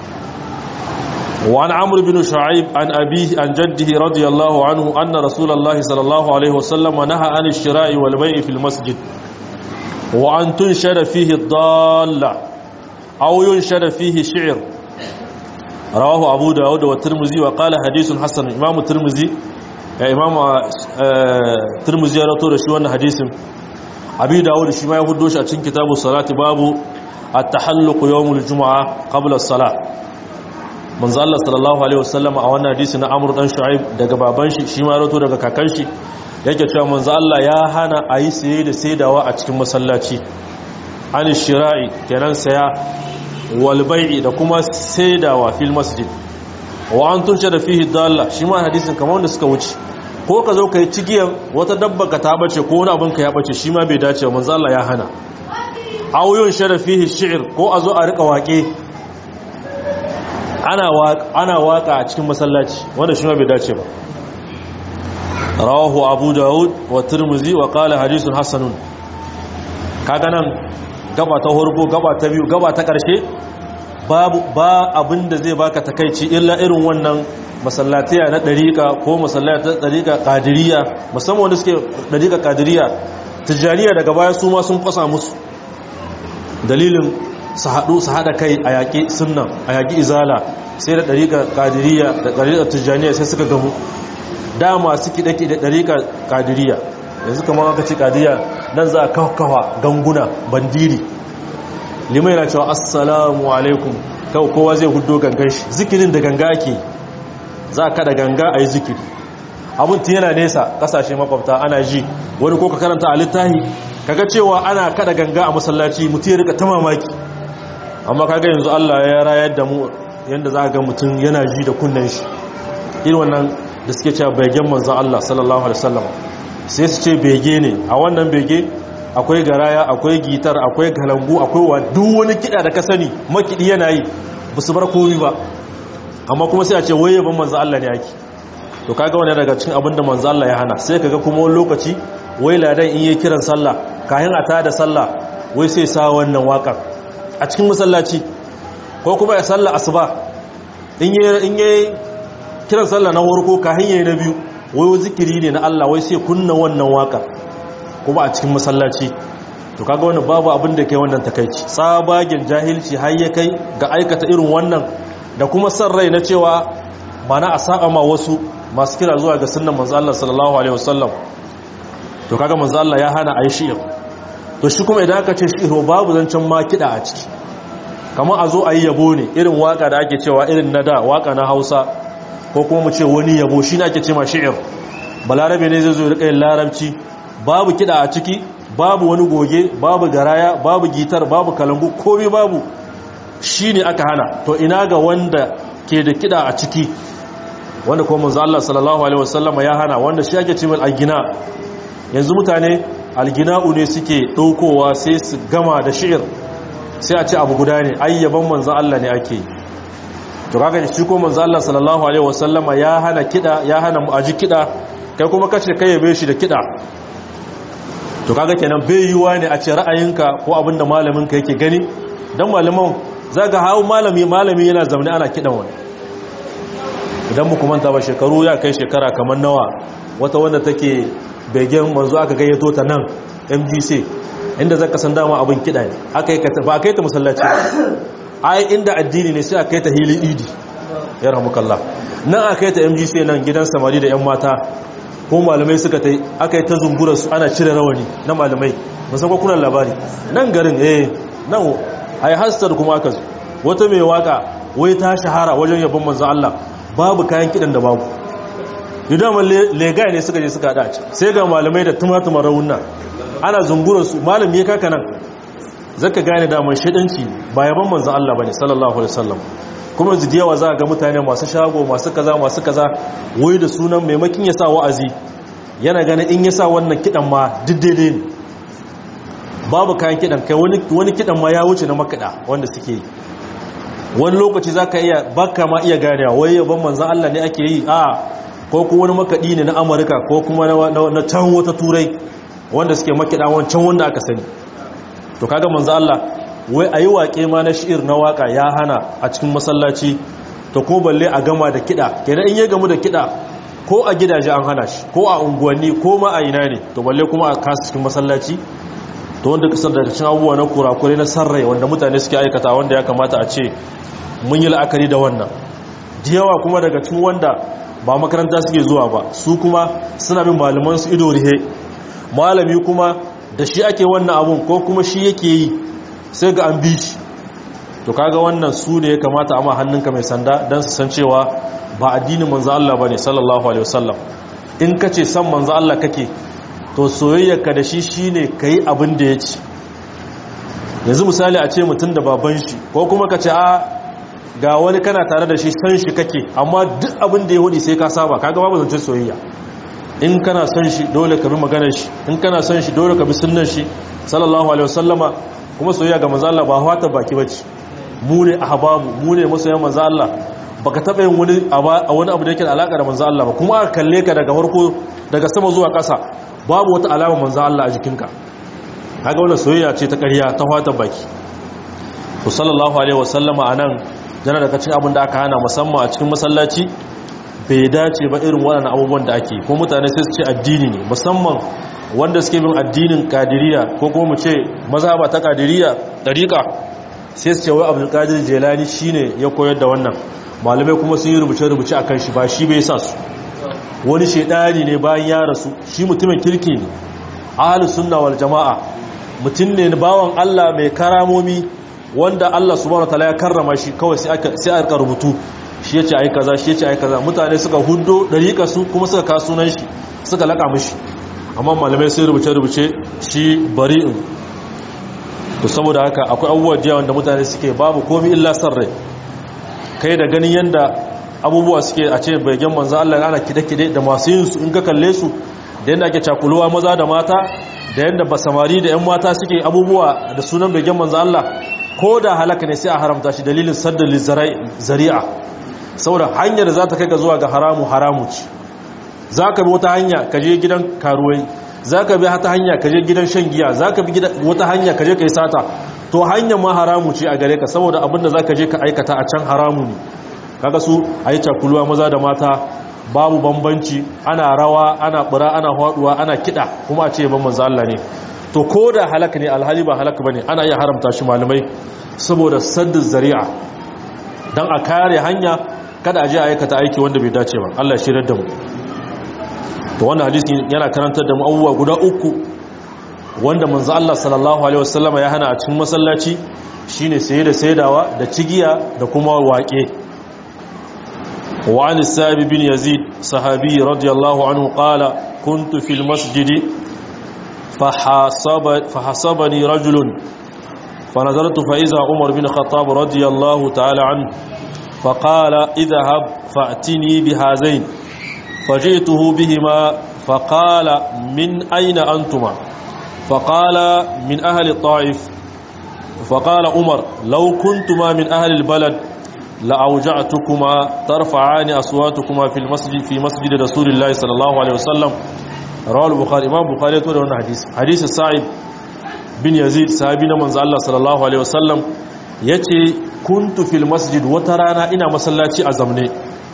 Speaker 1: وعن عمرو بن شعيب عن أبيه عن جده رضي الله عنه أن رسول الله صلى الله عليه وسلم نهى عن الشراء والبيع في المسجد وأن تنشر فيه الضالة أو ينشر فيه شعر رواه أبو داود والترمذي وقال حديث حسن إمام الترمذي يا إمام الترمذي رتور شو حديث أبي داود شما يهدوش أتشن كتاب الصلاة باب التحلق يوم الجمعة قبل الصلاة manzo Allah sallallahu alaihi wasallam a wannan hadisi na Amr dan Shu'aib daga baban shi shi ma rato daga kakan shi yake cewa manzo Allah ya hana ayi saye da saidawa a cikin masallaci an shira'i kenan saya wal bai'i da kuma saidawa fil masjid wa an tunsha da fihi dalla shi ma hadisin kamar wanda suka wuce ko ka zo kai cigiyan wata dabba ka ta bace ko wani abin ka ya bace shi ma bai dace manzo Allah ya hana auyun sharafihi shi'r ko a zo a rika waƙe ana waka a cikin masallaci wanda shi ma bai dace ba rawahu abu dawud wa turmuzi wa qala hadithun hasanun kaga nan gaba ta horko gaba ta biyu gaba ta karshe babu ba abinda zai baka takeici illa irin wannan masallatiya na dariqa ko masallata dariqa qadiriyya musamman wanda suke dariqa qadiriyya tijaniya daga baya su ma sun kwasa musu dalilin su haɗu su haɗa kai a yaƙi sunan a yaƙi izala sai da ɗariƙa ƙadiriya da ɗariƙa tijjaniya sai suka gamu dama su kiɗe da ɗariƙa ƙadiriya yanzu kamar aka ce ƙadiriya nan za a kawa ganguna bandiri limai na cewa assalamu alaikum kawo kowa zai hudo gangan shi zikirin da ganga ake za a kada ganga a yi zikiri abin tun yana nesa ƙasashe makwabta ana ji wani ko ka karanta a littahi kaga cewa ana kada ganga a masallaci mutum ya rika ta mamaki amma kaga yanzu Allah ya rayar da mu yanda za ga mutum yana ji da kunnen shi irin wannan da suke cewa begen manzon Allah sallallahu alaihi wasallam sai su ce bege ne a wannan bege akwai garaya akwai gitar akwai galangu akwai wa duk wani kida da ka sani makidi yana yi ba su bar komai ba amma kuma sai a ce waye ban manzon Allah ne yake to kaga wannan daga cikin abin da manzon Allah ya hana sai kaga kuma wani lokaci wai ladan in yi kiran sallah kayan a tada sallah wai sai sa wannan waƙar a cikin masallaci ko kuma ya salla asuba in yi kiran salla na warko ka hanyar na biyu wai zikiri ne na Allah wai sai kunna wannan waka kuma a cikin masallaci to kaga wannan babu abin da kai wannan takeici tsabagen jahilci har ya kai ga aikata irin wannan da kuma san rai na cewa mana a saba ma wasu masu kira zuwa ga sunnan manzo Allah sallallahu alaihi wasallam to kaga manzo Allah ya hana ayi shi'ir to shi kuma idan aka ce shi'ir babu zancen ma kida a ciki kamar a zo a yi yabo ne irin waka da ake cewa irin na da waka na hausa ko kuma mu ce wani yabo shi ne ake ce ma shi'ir balarabe ne zai zo rika yin larabci babu kiɗa a ciki babu wani goge babu garaya babu gitar babu kalangu komai babu shi ne aka hana to ina ga wanda ke da kiɗa a ciki wanda kuma manzo Allah sallallahu alaihi wasallam ya hana wanda shi ake ce mai algina yanzu mutane algina'u ne suke ɗaukowa sai su gama da shi'ir sai a ce abu guda ne ayyaban manzo Allah ne ake yi to kaga shi ko manzo Allah sallallahu alaihi wasallama ya hana kida ya hana mu aji kida kai kuma kace kai yabe shi da kida to kaga kenan bai yiwa ne a ce ra'ayinka ko abinda malamin ka yake gani dan malaman zaga hawo malami malami yana zaune ana kidan wani idan mu kuma ta ba shekaru ya kai shekara kamar nawa wata wanda take begen manzo aka gayyato ta nan MGC inda zaka san dama abin kida ne aka yi ba kai ta masallaci ai inda addini ne sai a kai ta hili idi ya rahmukallah nan a kai ta mgc nan gidan samari da yan mata ko malamai suka ta aka yi ta zungura su ana cire rawani na malamai musamman kuna labari nan garin eh nan ai hastar kuma aka zo wata mai waka wai ta shahara wajen yabon manzo Allah babu kayan kidan da babu idan lega ne suka je suka hada sai ga malamai da tumatumar rawunna ana zungura su malami ya kaka nan zaka gane daman shidanci ba yaban manzon Allah bane sallallahu alaihi wasallam kuma yanzu yawa za ga mutane masu shago masu kaza masu kaza wai da sunan maimakin ya sa wa'azi yana ganin in ya sa wannan kidan ma diddede ne babu kayan kidan kai wani wani kidan ma ya wuce na makada wanda suke yi wani lokaci zaka iya baka ma iya ganewa wai yaban manzon Allah ne ake yi a ko kuma wani makadi ne na Amurka ko kuma na can wata turai wanda suke makida wancan wanda aka sani to kaga manzo Allah wai ayi waƙe ma na shi'ir na waka ya hana a cikin masallaci to ko balle a gama da kida kenan in ya gamu da kida ko a gidaje an hana shi ko a unguwanni ko ma a ina ne to balle kuma a kasu cikin masallaci to wanda kasar da cikin abubuwa na kurakure na sarrai wanda mutane suke aikata wanda ya kamata a ce mun yi la'akari da wannan da yawa kuma daga cikin wanda ba makaranta suke zuwa ba su kuma suna bin malaman su ido rihe malami kuma da shi ake wannan abun ko kuma shi yake yi sai ga an bi shi to kaga wannan su ne ya kamata amma hannunka mai sanda don su san cewa ba addinin manzo Allah bane sallallahu alaihi wasallam in kace san manzo Allah kake to soyayyarka da shi shine kai abin da yace yanzu misali a ce mutum da baban shi ko kuma kace a ga wani kana tare da shi san shi kake amma duk abin da ya hudi sai ka saba kaga babu zancen soyayya in kana son shi dole ka bi maganar shi in kana son shi dole ka bi sunnar shi sallallahu alaihi wasallama kuma soyayya ga manzo Allah ba hawata baki bace mu ne ahbabu mu ne masoyan manzo Allah baka taba yin wani wani abu da yake da alaka da manzo Allah ba kuma aka kalle ka daga farko daga sama zuwa ƙasa babu wata alama manzo Allah a jikinka kaga wannan soyayya ce ta ƙarya ta hawata baki to sallallahu alaihi wasallama anan jana daga cikin abin da aka hana musamman a cikin masallaci bai dace ba irin waɗannan abubuwan da ake ko mutane sai su ce addini ne musamman wanda suke bin addinin kadiriya ko kuma mu ce mazhaba ta kadiriya dariqa sai su ce wai abdul qadir jilani shine ya koyar da wannan malamai kuma sun yi rubuce rubuce akan shi ba shi bai sa su wani shedani ne bayan ya rasu shi mutumin kirki ne ahlus sunna wal jamaa mutum ne bawan Allah mai karamomi wanda Allah subhanahu wataala ya karrama shi kawai sai aka sai aka rubutu shi yace ai kaza shi yace ai kaza mutane suka hundo dariƙa su kuma suka ka sunan shi suka laka mishi amma malamai sai rubuce rubuce shi bari'in to saboda haka akwai abubuwa jiya wanda mutane suke babu komai illa san rai kai da ganin yanda abubuwa suke a ce baigen manzo Allah ana kide-kide da masu yin su in ka kalle su da yanda ake cakuluwa maza da mata da yanda basamari da yan mata suke abubuwa da sunan baigen manzo Allah ko da halaka ne sai a haramta shi dalilin saddal zari'a saboda hanyar da za ta kai ga zuwa ga haramu haramu ce za ka bi wata hanya ka je gidan karuwai za ka bi wata hanya ka je gidan shan giya za ka bi wata hanya ka je ka yi sata to hanyar ma haramu ce a gare ka saboda abinda za ka je ka aikata a can haramu ne kaga su a yi cakuluwa maza da mata babu bambanci ana rawa ana bura ana haɗuwa ana kiɗa kuma a ce ban manzo Allah ne to ko da halaka ne alhali ba halaka bane ana iya haramta shi malamai saboda saddin zari'a dan a kare hanya kada a je a aikata aiki wanda bai dace ba Allah ya shirar da mu to wannan hadisi yana karantar da mu abubuwa guda uku wanda manzo Allah sallallahu alaihi wasallama ya hana a cikin masallaci shine saye da saidawa da cigiya da kuma waƙe وعن السائب بن يزيد صحابي رضي الله عنه قال كنت في المسجد فحاسب فحسبني رجل فنظرت فإذا عمر بن الخطاب رضي الله تعالى عنه فقال اذهب فأتني بهذين فجئته بهما فقال من أين أنتما فقال من أهل الطائف فقال عمر لو كنتما من أهل البلد لأوجعتكما ترفعان أصواتكما في المسجد في مسجد رسول الله صلى الله عليه وسلم رواه البخاري إمام البخاري يقول لنا حديث حديث السعيد بن يزيد صحابينا من الله صلى الله عليه وسلم yace kuntu fil masjid wata rana ina masallaci a zamne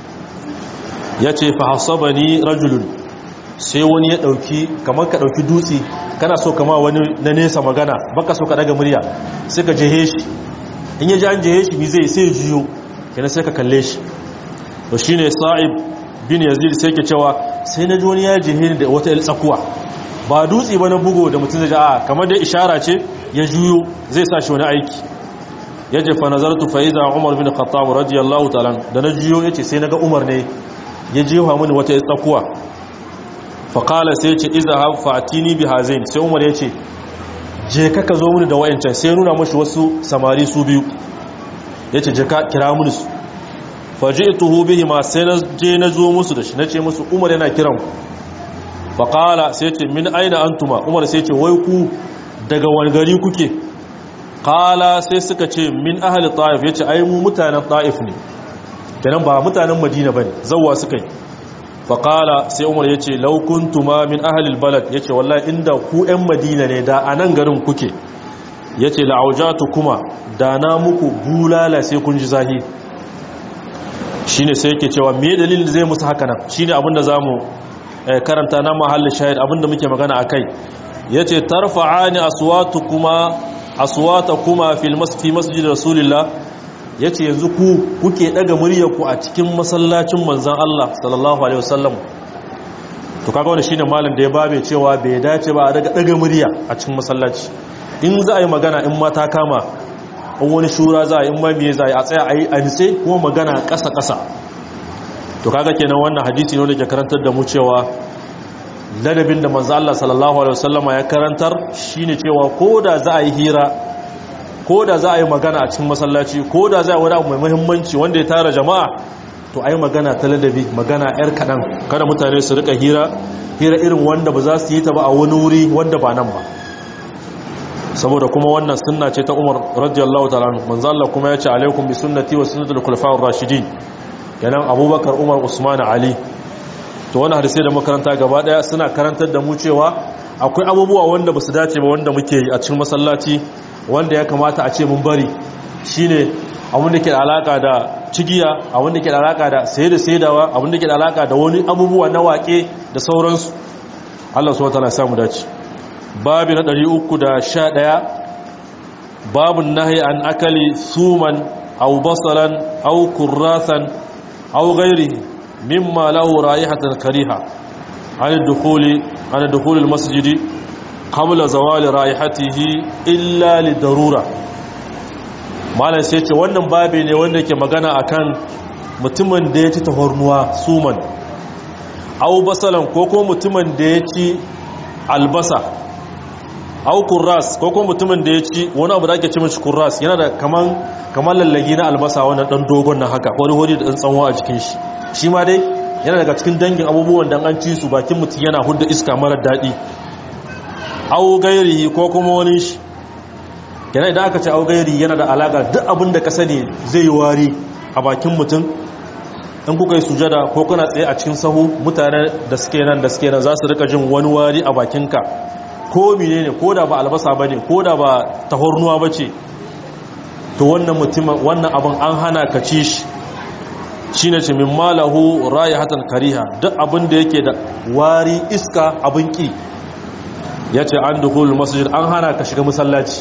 Speaker 1: yace fa hasabani rajulun sai wani ya dauki kamar ka dauki dutse kana so kama wani na nesa magana baka so ka daga murya sai ka jehe shi in ya ji an jehe shi bi zai sai jiyo kenan sai ka kalle shi to shine sa'ib bin yazid sai ke cewa sai na ji wani ya jehe ni da wata tsakuwa ba dutse ba na bugo da mutum zai ji a kamar dai ishara ce ya juyo zai sa shi wani aiki ya je fa nazartu fa iza umar bin khattab radiyallahu ta'ala da na juyo yace sai naga umar ne ya jefa mini wata tsakuwa fa qala sai yace izhab fa atini bi hazain sai umar yace je ka ka zo mini da wayancan sai nuna mashi wasu samari su biyu yace je ka kira mini su faji'tuhu bihima sai na je na zo musu da shi nace musu umar yana kiran ku fa qala sai yace min aina antuma umar sai yace wai ku daga wani gari kuke qala sai suka ce min ahli ta'if yace ai mu mutanen ta'if ne kenan ba mutanen madina bane zawwa suka yi fa qala sai umar yace law kuntuma min ahli albalad yace wallahi inda ku ɗan madina ne da anan garin kuke yace la'aujatu kuma da na muku bulala sai kun ji zahi shine sai yake cewa me dalilin zai musu haka nan shine abinda zamu karanta na mahallin shahid abinda muke magana akai yace tarfa'ani aswatukuma aswatakuma fil masfi masjid rasulillah yace yanzu ku kuke daga muryarku a cikin masallacin manzon Allah sallallahu alaihi wasallam to kaga wannan shine malam da ya babe cewa bai dace ba a daga daga murya a cikin masallaci in za a yi magana in mata kama in wani shura za a yi in ma me za a yi a tsaya a yi a nitse kuma magana ƙasa ƙasa to kaga kenan wannan hadisi ne wanda ke karantar da mu cewa ladabin da manzo Allah sallallahu alaihi wasallama ya karantar shine cewa koda za a yi hira koda za a yi magana a cikin masallaci koda za a yi wani abu mai muhimmanci wanda ya tara jama'a to ai magana ta ladabi magana yar kadan kada mutane su rika hira hira irin wanda ba za su yi ta ba a wani wuri wanda ba nan ba saboda kuma wannan sunna ce ta Umar radiyallahu ta'ala manzo Allah kuma ya ce alaikum bi sunnati wa sunnatul khulafa'ur rashidin kenan Abubakar Umar Usman Ali to wannan hadisi da makaranta gaba daya suna karantar da mu cewa akwai abubuwa wanda basu dace ba wanda muke yi a cikin masallaci wanda ya kamata a ce mun bari shine abin da ke da alaka da cigiya abin da ke da alaka da saye da saidawa abin da ke da alaka da wani abubuwa na waƙe da sauransu Allah subhanahu wa ta'ala ya samu dace babi na 311 babun nahi an akali suman aw basalan aw kurrathan aw ghairihi mimma lahu raihatan kariha an dukhuli an dukhul almasjid qabla zawal raihatihi illa lidarura malan sai ce wannan babi ne wanda yake magana akan mutumin da ya ci tahornuwa suman aw basalan ko ko mutumin da ya ci albasa au kurras ko kuma mutumin da ya ci wani abu da ake ci mashi kurras yana da kaman kaman lallagi na albasa wannan dan dogon nan haka wani hori da dan tsanwa a jikin shi shi ma dai yana daga cikin dangin abubuwan da an ci su bakin mutum yana hudda iska mara daɗi au gairihi ko kuma wani shi yana idan aka ce au gairi yana da alaka duk abin da ka sani zai yi wari a bakin mutum in kuka yi sujada ko kuna tsaye a cikin sahu mutane da suke nan da suke nan za su rika jin wani wari a bakinka ko mine ne ko da ba albasa ba ne ko da ba tahornuwa ba ce to wannan mutum wannan abin an hana ka ci shi shi ne ce min malahu raya hatan kariha duk abin da yake da wari iska abin ki ya ce an dukul masjid an hana ka shiga masallaci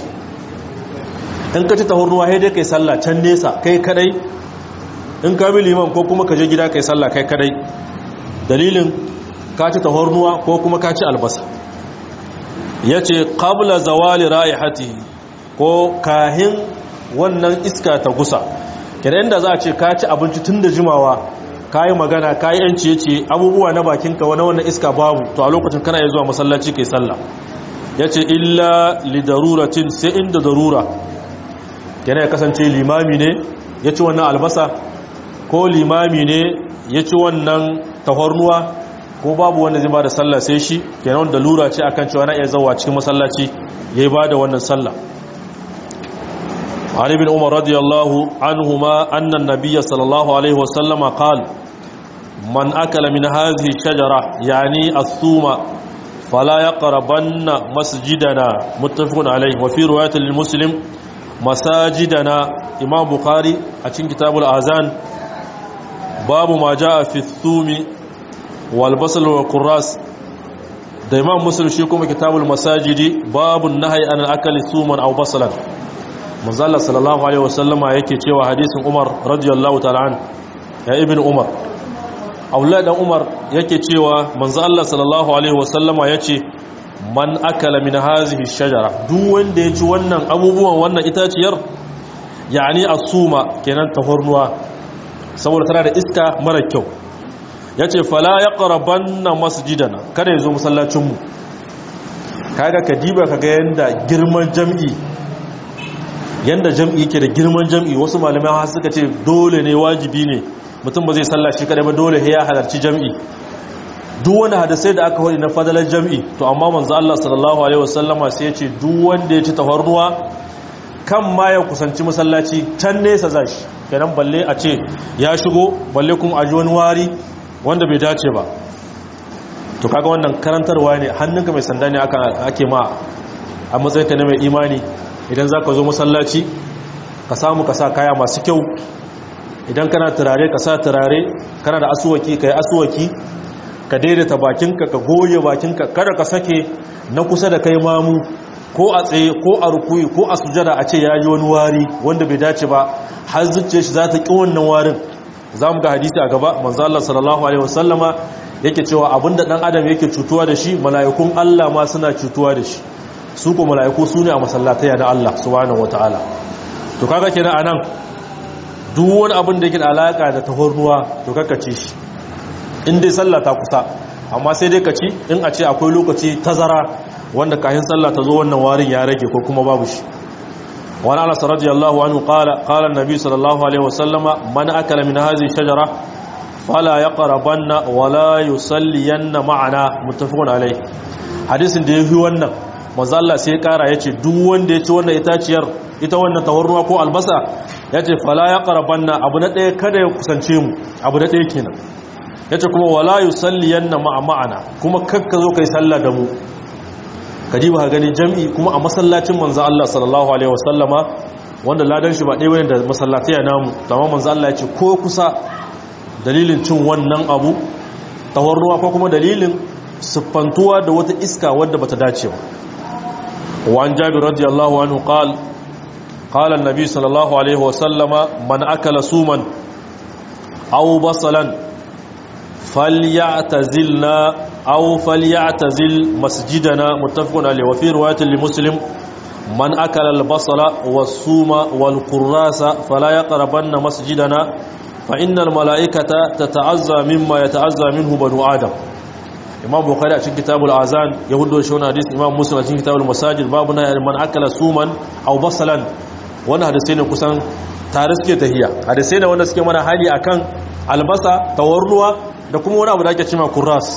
Speaker 1: in ka ci tahornuwa haidai kai sallah can nesa kai kadai in ka bi liman ko kuma ka je gida kai sallah kai kadai dalilin ka ci tahornuwa ko kuma ka ci albasa ya ce ƙabla zawali ra'ihati ko kahin wannan iska ta gusa kenan inda za a ce ka ci abinci tun da jimawa ka yi magana ka yi yanci ya ce abubuwa na bakinka wani wannan iska babu to a lokacin kana ya zuwa masallaci kai sallah ya ce illa lidaruratin sai inda darura kenan ya kasance limami ne ya ci wannan albasa ko limami ne ya ci wannan tahornuwa ko babu wanda zai ba da sallah sai shi kenan da lura ce akan cewa na iya zawa cikin masallaci ya yi ba da wannan sallah عن ابن عمر رضي الله عنهما أن النبي صلى الله عليه وسلم قال من أكل من هذه الشجرة يعني الثوم فلا يقربن مسجدنا متفق عليه وفي رواية للمسلم مساجدنا إمام بخاري أتين كتاب الأذان باب ما جاء في الثوم والبصل والقراس da imam muslim shi kuma kitabul masajidi babu nahyi an akali suman aw basalan manzala sallallahu alaihi wasallama yake cewa hadisin umar radiyallahu ta'ala an ya ibn umar aulad dan umar yake cewa manzo Allah sallallahu alaihi wasallama yace man akala min hazihi shajara duk wanda ya ci wannan abubuwan wannan itaciyar yani asuma kenan tahornuwa saboda tana da iska mara kyau yace fala yaqrabanna masjidana kada yazo masallacin mu kaga kadiba kaga yanda girman jam'i yanda jam'i yake da girman jam'i wasu malamai har suka ce dole ne wajibi ne mutum ba zai sallah shi kadai ba dole ya halarci jam'i duk wani hadisai da aka hori na fadalar jam'i to amma manzo Allah sallallahu alaihi wasallama sai ya ce duk wanda ya ci tafarnuwa kan ma ya kusanci masallaci can nesa zashi kenan balle a ce ya shigo balle kuma a ji wani wari wanda bai dace ba to kaga wannan karantarwa ne hannunka mai sanda ne ake ma a matsayinka na mai imani idan za ka zo masallaci ka samu ka sa kaya masu kyau idan kana turare ka sa turare kana da asuwaki ka yi asuwaki ka daidaita bakinka ka goye bakinka kada ka sake na kusa da kai mamu ko a tsaye ko a rukuyi ko a sujada a ce ya yi wani wari wanda bai dace ba har zuciya shi za ta ƙi wannan warin za mu ga hadisi a gaba manzo Allah sallallahu alaihi wasallama yake cewa abinda dan adam yake cutuwa da shi mala'ikun Allah ma suna cutuwa da shi su ko mala'iku su ne a masallataya na Allah subhanahu wataala to kaga kenan anan duk wani abin da yake da alaka da tahornuwa to kakkace shi in dai sallah ta kusa amma sai dai ka ci in a ce akwai lokaci tazara wanda kayan sallah ta zo wannan warin ya rage ko kuma babu shi wani anas radiyallahu anhu qala qala an-nabi sallallahu alaihi wasallama man akala min hadhihi shajara fala yaqrabanna wala yusalliyanna ma'ana muttafaqun alaihi hadisin da yafi wannan manzo Allah sai ya kara yace duk wanda ya ci wannan itaciyar ita wannan tawarruwa ko albasa yace fala yaqrabanna abu na daya kada ya kusance mu abu na daya kenan yace kuma wala yusalliyanna ma'a ma'ana kuma kakka zo kai sallah da mu kadiba ka gani jam'i kuma a masallacin manzo Allah sallallahu alaihi wasallama wanda ladan shi ba ɗaya bane da masallatai namu tamam manzo Allah yace ko kusa dalilin cin wannan abu tawarruwa ko kuma dalilin siffantuwa da wata iska wadda bata dace ba wa an jabir radiyallahu anhu qala qala an-nabi sallallahu alaihi wasallama man akala suman aw basalan falyatazilna aw falyatazil masjidana muttafaqun alayhi wa fi riwayatin li muslim man akala al-basala was-suma wal-qurrasa fala yaqrabanna masjidana fa innal mala'ikata tata'azza mimma yata'azza minhu banu adam imam bukhari a cikin kitabul azan ya hudo shi wannan hadisi imam muslim a cikin kitabul masajid babu na man akala suman aw basalan wannan hadisi ne kusan tare suke tahiya hadisi ne wanda suke mana hali akan albasa tawarruwa da kuma wani abu da ake cewa kurras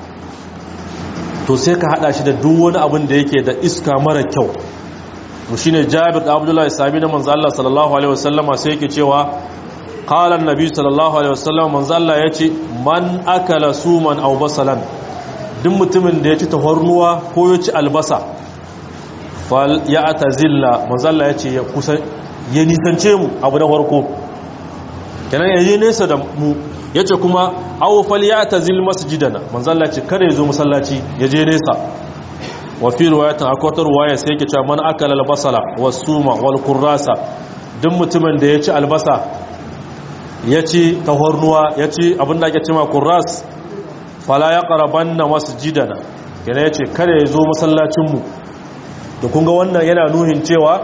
Speaker 1: to sai ka hada shi da duk wani abin da yake da iska mara kyau to shine Jabir da Abdullah sahabi na manzo Allah sallallahu alaihi wasallama sai yake cewa qala an-nabi sallallahu alaihi wasallam manzo Allah yace man akala suman aw basalan duk mutumin da ya ci tafarnuwa ko ya ci albasa fal ya'tazilla manzo Allah yace ya kusa ya nisance mu abu na farko kenan yayi nesa da mu yace kuma aw falyatazil masjidana manzo Allah ce kada yazo masallaci yaje nesa wa fi riwayatin akwai wata riwaya sai yake cewa man akala albasala was-suma wal-qurrasa duk mutumin da yaci albasa yaci tahornuwa yaci abinda ake cewa qurras fala yaqrabanna masjidana kenan yace kada yazo masallacin mu to kun ga wannan yana nuhin cewa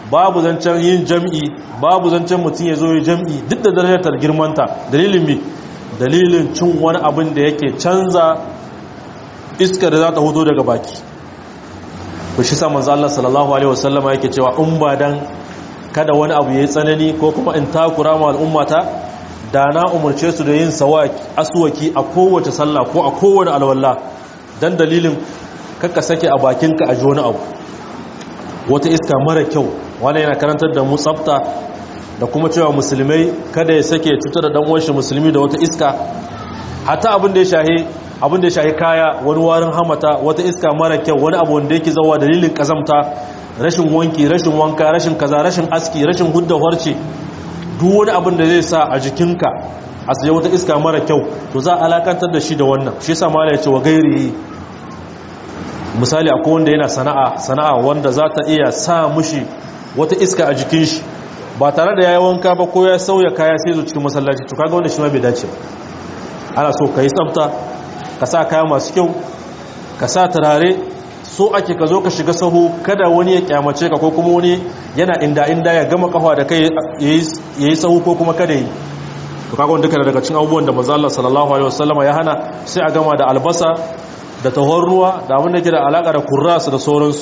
Speaker 1: babu zancen yin jam'i babu zancen mutum ya zo ya jam'i duk da darajar girmanta dalilin mi dalilin cin wani abin da yake canza iska da za ta hudo daga baki ku shi samun Allah sallallahu alaihi wasallama yake cewa in ba dan kada wani abu ya yi tsanani ko kuma in takura ma al'ummata da na umarce su da yin asuwaki a kowace sallah ko a kowane alwallah don dalilin kakka sake a bakinka a ji wani abu wata iska mara kyau wani yana karantar da mu tsafta da kuma cewa musulmai kada ya sake cutar da ɗan'uwanshi musulmi da wata iska hata abin da ya shahi abin da ya shahi kaya wani warin hamata wata iska mara kyau wani abu wanda yake zawa dalilin kazamta rashin wanki rashin wanka rashin kaza rashin aski rashin hudda harce duk wani abin da zai sa a jikinka a tsaye wata iska mara kyau to za a alakantar da shi da wannan shi yasa mala ya ce wa gairi misali akwai wanda yana sana'a sana'a wanda za ta iya sa mushi wata iska a jikin shi ba tare da yayi wanka ba ko ya sauya kaya sai zo cikin masallaci to kaga wanda shi ma bai dace ba ana so ka yi tsafta ka sa kaya masu kyau ka sa turare so ake ka zo ka shiga sahu kada wani ya kyamace ka ko kuma wani yana inda inda ya gama kafa da kai ya yi sahu ko kuma kada yi to kaga wanda duka daga cikin abubuwan da manzo Allah sallallahu alaihi wasallama ya hana sai a gama da albasa da tahon ruwa da abin da ke da alaka da kurrasu da sauransu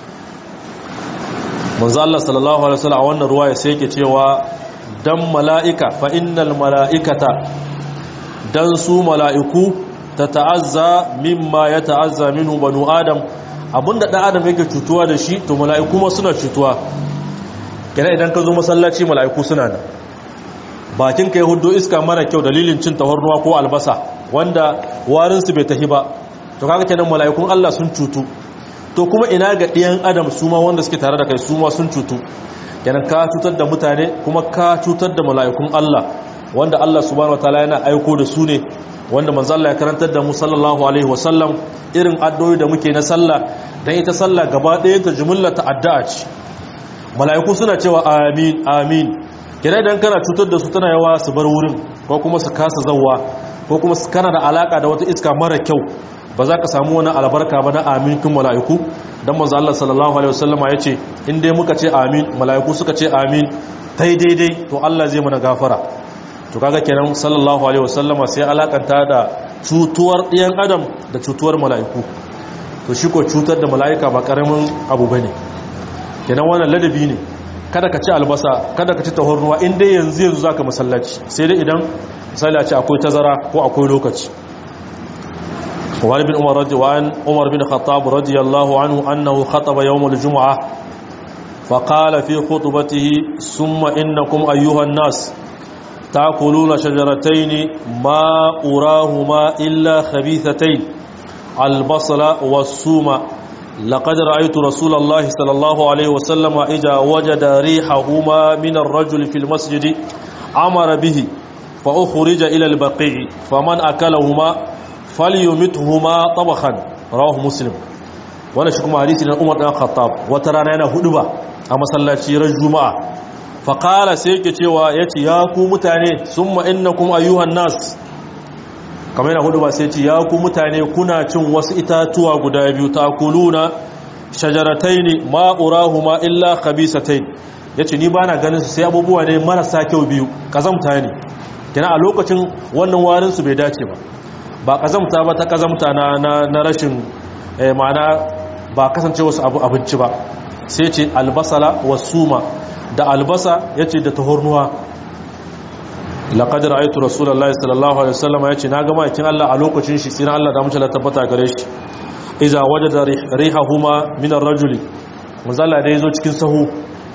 Speaker 1: manzo Allah sallallahu alaihi wasallam a wannan ruwa sai yake cewa dan mala'ika fa innal mala'ikata dan su mala'iku ta ta'azza mimma ya ta'azza minhu banu adam abinda ɗan adam yake cutuwa da shi to mala'iku ma suna cutuwa yana idan ka zo masallaci mala'iku suna nan bakin ka ya hudo iska mara kyau dalilin cin tahornuwa ko albasa wanda warinsu bai tahi ba to kaga kenan mala'ikun Allah sun cutu to kuma ina ga ɗiyan adam su ma wanda suke tare da kai su ma sun cutu kenan ka cutar da mutane kuma ka cutar da mala'ikun Allah wanda Allah subhanahu wataala yana aiko da su ne wanda manzo Allah ya karantar da mu sallallahu alaihi wasallam irin addu'o'i da muke na sallah dan ita sallah gaba ɗayan ta jumlata addu'a ce mala'iku suna cewa amin amin kira idan kana cutar da su tana yawa su bar wurin ko kuma su kasa zawwa ko kuma su kana da alaka da wata iska mara kyau ba za ka samu wani albarka ba na amin kun mala'iku dan manzo Allah sallallahu alaihi wasallam ya ce in dai muka ce amin mala'iku suka ce amin tai daidai to Allah zai mana gafara to kaga kenan sallallahu alaihi wasallama sai alakanta da cutuwar ɗiyan adam da cutuwar mala'iku to shi ko cutar da mala'ika ba karamin abu bane kenan wannan ladabi ne kada ka ci albasa kada ka ci tahornuwa in dai yanzu yanzu zaka masallaci sai dai idan misali a ce akwai tazara ko akwai lokaci وعن ابن عمر رضي وعن عمر بن الخطاب رضي الله عنه أنه خطب يوم الجمعة فقال في خطبته ثم إنكم أيها الناس تأكلون شجرتين ما أراهما إلا خبيثتين البصل والسوم لقد رأيت رسول الله صلى الله عليه وسلم إذا وجد ريحهما من الرجل في المسجد أمر به فأخرج إلى البقيع فمن أكلهما فليمتهما طبخا رواه مسلم وانا شكما حديث عمر بن الخطاب وترانا yana huduba a masallaci ran juma'a faƙala sai yake cewa ya ce ya ku mutane sun ma'ina kuma ayyuhan nas kamar yana hudu ba sai ce ya ku mutane kuna cin wasu itatuwa guda biyu ta kuluna shajaratai ne ma'urahu ma illa khabisatai ya ce ni ba na ganin su sai abubuwa ne marasa kyau biyu ƙazamta ne kina a lokacin wannan warinsu bai dace ba ba ƙazamta ba ta ƙazamta na rashin ma'ana ba kasance wasu abinci ba sai ce albasala wasuma da albasa ya ce da tahornuwa laƙadar aitu rasulallah sallallahu alaihi wasallam ya ce na gama yakin Allah a lokacin shi sai na Allah da mace la tabbata gare shi iza waje da rihahuma minar rajuli manzala da ya zo cikin sahu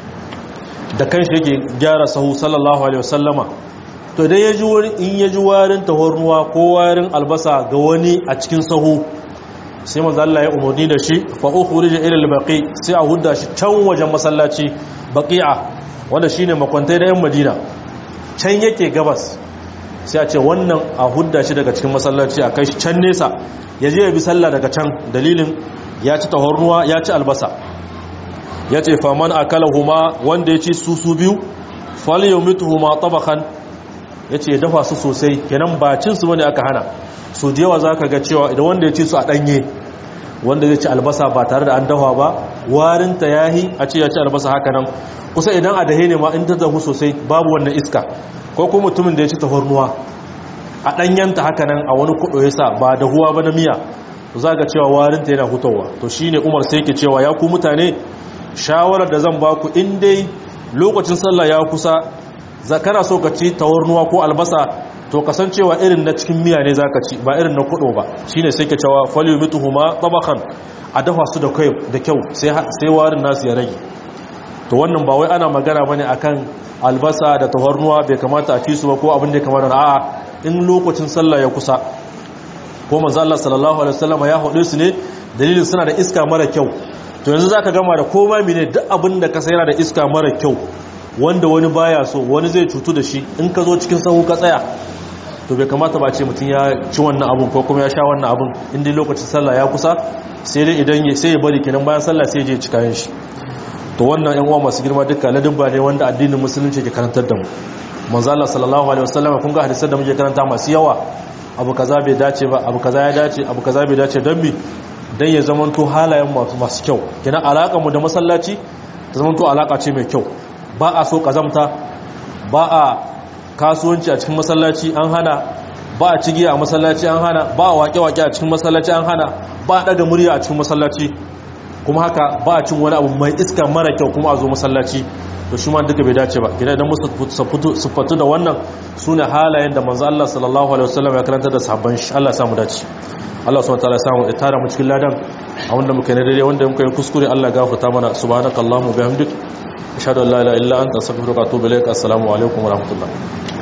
Speaker 1: da kanshi yake gyara sahu sallallahu alaihi wasallama to idan ya ji wani in ya ji warin tahornuwa ko warin albasa ga wani a cikin sahu sai manzala ya umarni da shi fa ukhrija ila al-baqi sai a hudda shi can wajen masallaci baqi'a wanda shine makwantai da yan madina can yake gabas sai a ce wannan a hudda shi daga cikin masallaci a kai shi can nesa ya je ya bi sallah daga can dalilin ya ci tahornuwa ya ci albasa ya ce faman akalahuma wanda ya ci su su biyu falyumituhuma tabakan ya ce ya dafa su sosai kenan ba cin su bane aka hana so da yawa zaka ga cewa idan wanda ya ci su a danye wanda zai ci albasa ba tare da an dafa ba warinta yahi a ce ya ci albasa haka nan kusa idan a dahe ne ma in ta zahu sosai babu wannan iska ko kuma mutumin da ya ci tafarnuwa a ɗanyanta haka nan a wani kuɗo ya sa ba dahuwa ba na miya za ga cewa warinta yana hutawa to shi ne umar sai ke cewa ya ku mutane shawarar da zan ba ku in dai lokacin sallah ya kusa za kana so ka ci tawarnuwa ko albasa to kasancewa irin na cikin miya ne zaka ci ba irin na kudo ba shine sai ke cewa falyumituhuma tabakan a dafa su da kyau da kyau sai sai warin nasu ya rage to wannan ba wai ana magana bane akan albasa da tawarnuwa bai kamata a ci su ba ko abin da ya kamata a'a in lokacin sallah ya kusa ko manzo Allah sallallahu alaihi wasallam ya hudu su ne dalilin suna da iska mara kyau to yanzu zaka gama da koma mene duk abin da ka sayar da iska mara kyau wanda wani baya so wani zai cutu da shi in ka zo cikin sahu ka tsaya to bai kamata ba ce mutum ya ci wannan abun ko kuma ya sha wannan abun inda lokacin sallah ya kusa sai dai idan sai ya bari kenan bayan sallah sai ya je ci kayan shi to wannan yan uwa masu girma duka ladabba ne wanda addinin musulunci ke karantar da mu manzo Allah sallallahu alaihi wasallam kun ga hadisan da muke karanta masu yawa abu kaza bai dace ba abu kaza ya dace abu kaza bai dace don bi dan ya zamanto halayen masu masu kyau kina alakar mu da masallaci ta zamanto alaka ce mai kyau ba a so kazamta ba a kasuwanci a cikin masallaci an hana ba a cigi a masallaci an hana ba a wake-wake a cikin masallaci an hana ba a daga murya a cikin masallaci kuma haka ba a cin wani abu mai iska mara kyau kuma a zo masallaci to shi ma duka bai dace ba idan idan musu siffatu da wannan su ne halayen da manzo Allah sallallahu alaihi wasallam ya karanta da sahabban shi Allah samu dace Allah subhanahu wataala ya samu ya tara mu cikin ladan a wanda muka yi daidai wanda muka yi kuskure Allah gafarta mana subhanakallahumma bihamdik ashhadu an la ilaha illa anta astaghfiruka wa atubu ilaik assalamu alaikum wa rahmatullah